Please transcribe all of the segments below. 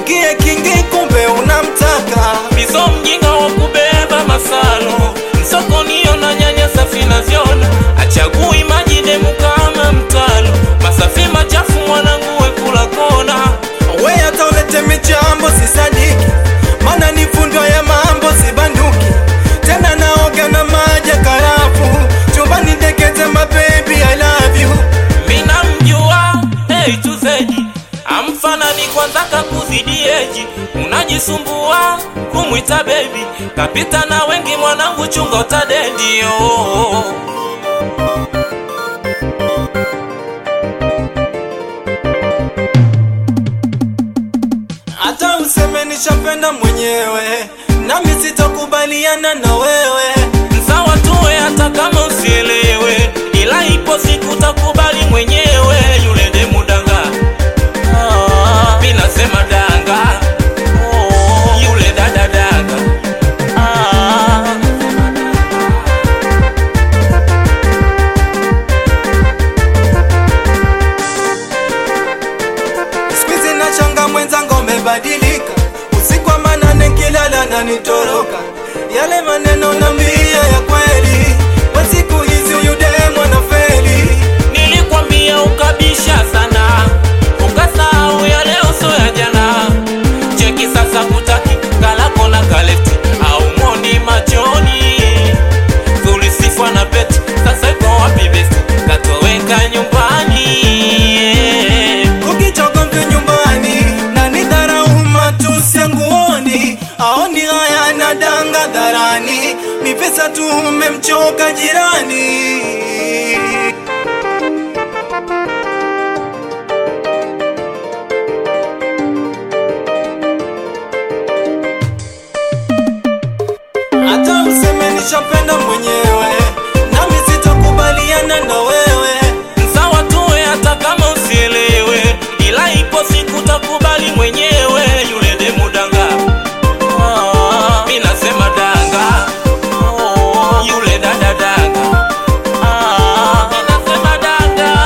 uingie kingi, kumbe unamtaka Miso mjinga wa kubeba masalo msokoniyo na nyanya safi naziona achagui maji demu kama mtalo masafi machafu mwanangu wekula kona we, hata ulete michambo sisadiki, mana ni fundo ya mambo sibanduki tena, naoga na maji ya karafu chumbani, dekete my baby I love you mina mjua hey, tuzeji amfanani kwanza kakuzidi eji unajisumbua kumwita bebi kapita na wengi mwanangu chunga utadendio hata useme nishapenda mwenyewe, nami sitakubaliana na wewe. sawa tuwe hata kama usielewe ila ipo siku takubali mwenyewe yule demu danga ah, mi nasema danga oh, yule dada danga ah, Squeeze na changa mwenzangu umebadilika, usiku wa manane kilala na nitoroka, yale maneno nambia ya kweli, kwa siku hizi huyu demu anafeli. nilikwambia ukabisha sana ukasahau ya leo so ya jana cheki sasa kutaki kalako na kaleti au moni machoni tulisifwa na peti sasa iko wapi besi katoweka nyumbani Ukichoka mtu nyumbani na nidharau matusi ya nguoni, aoni haya na danga dharani, ni pesa tu umemchoka jirani. Hata useme nishapenda mwenyewe, nami sitakubaliana na wewe. sawa tuwe hata kama usielewe ila ipo siku takubali mwenyewe yule demu danga ah, mi nasema danga oh, yule dada danga ah, mi nasema danga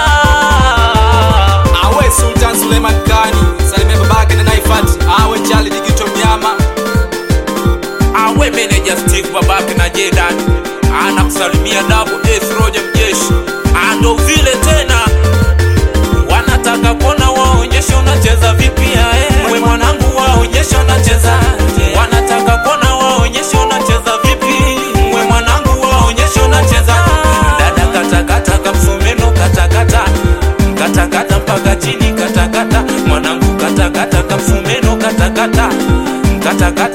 Awe Sultan Suleiman Kani, salimia babake na Naifat, awe Charlie Digito Mnyama. awe meneja stick babake na Jedan anakusalimia double S Roger mjeshi ando vile tena wanataka kuona waonyeshe unacheza vipi eh. we mwanangu waonyeshe unacheza wanataka kuona waonyeshe unacheza vipi we mwanangu waonyeshe unacheza dada katakata kamsumeno katakata katakata mpaka chini katakata mwanangu katakata kamsumeno katakata katakata